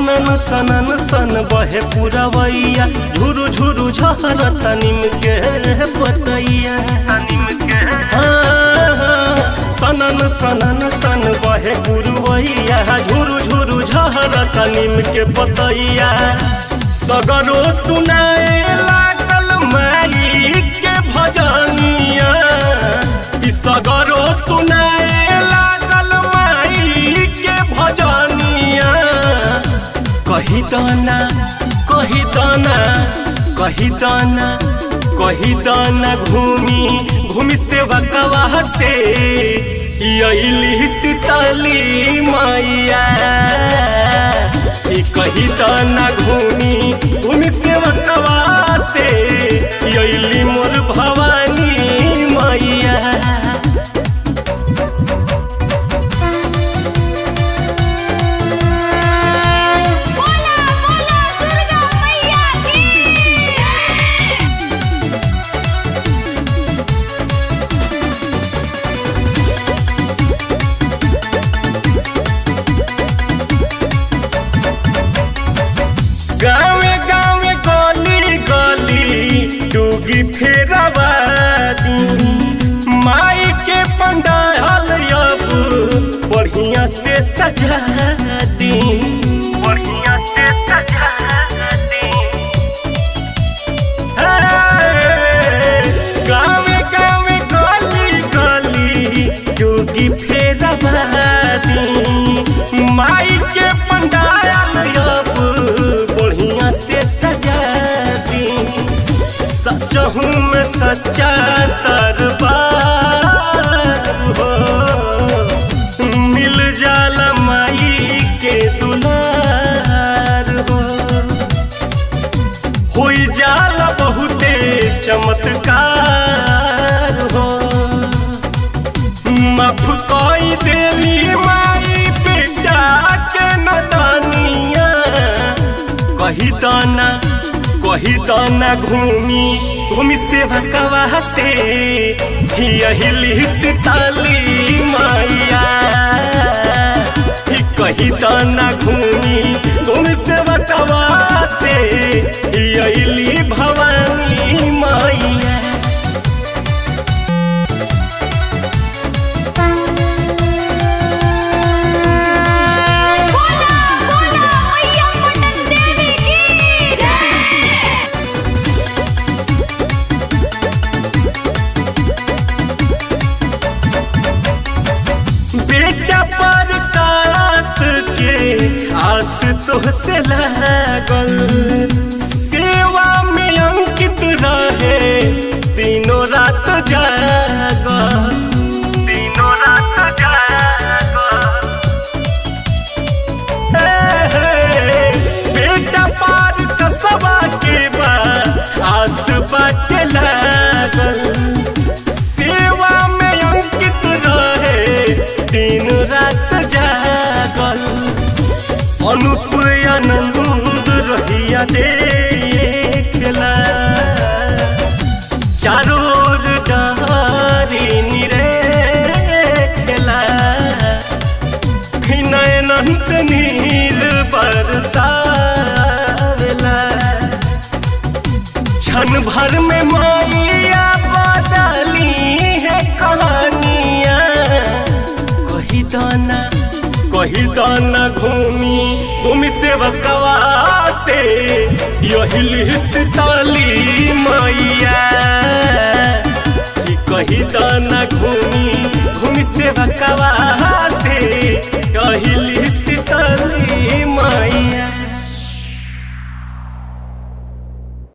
सनन सनन सन बहे पुरवैया झुरु झुरु झहरत निम के पतैया निम के हाँ, हाँ। सनन सनन सन बहे पुरवैया झुरु झुरु झहरत निम के पतैया सगरो सुनाए लागल माई के भजनिया ई सगरो सुनाए लागल माई के भजनिया कही दाना कही दाना कही दाना कही दाना घूमी घूमी से बकवा से यही सीतली मैया ई कही दाना घूमी घूमी से बकवा से यही मोर भवानी मैया बोला बोला दुर्गा मैया की गावे गावे गली गली डूगी फेरवादी माई के पंडाल अब बढ़िया से सजा दी बढ़िया से सजा दी गावे गावे गली गली डूगी फेरवादी माई के पंडाल अब बढ़िया से सजा दी सचहू में सच्चा दरबार हो मिल जाला माई के दुलार हो होई जाला बहुते चमत्कार हो माफ कोई देली माई बेटा के नदानिया कही दाना कही दाना घूमी घूमी से भकवा से यही सीताली मैया ही कही दाना घूमी घूमी से भकवा से यही भवानी मैया बोला बोला मैया पटन देवी की जय बेटा पर कास के आस तोहसे लागल सेवा में अंकित रहे दिनों रात जागल दिनों रात जागल बेटा पार कसबा के बाद आस बाटे लागल सेवा में अंकित रहे दिन रात जागल अनुप आनंद रहिया देखला चारों ओर डहारी निरेखला नयनन से नीर बरसावेला क्षण भर में माइया बदली है कहानिया कही दाना कही दाना घूमी घूमी से बकवा से यही सीताली मैया ई कही दाना घूमी घूमी से बकवा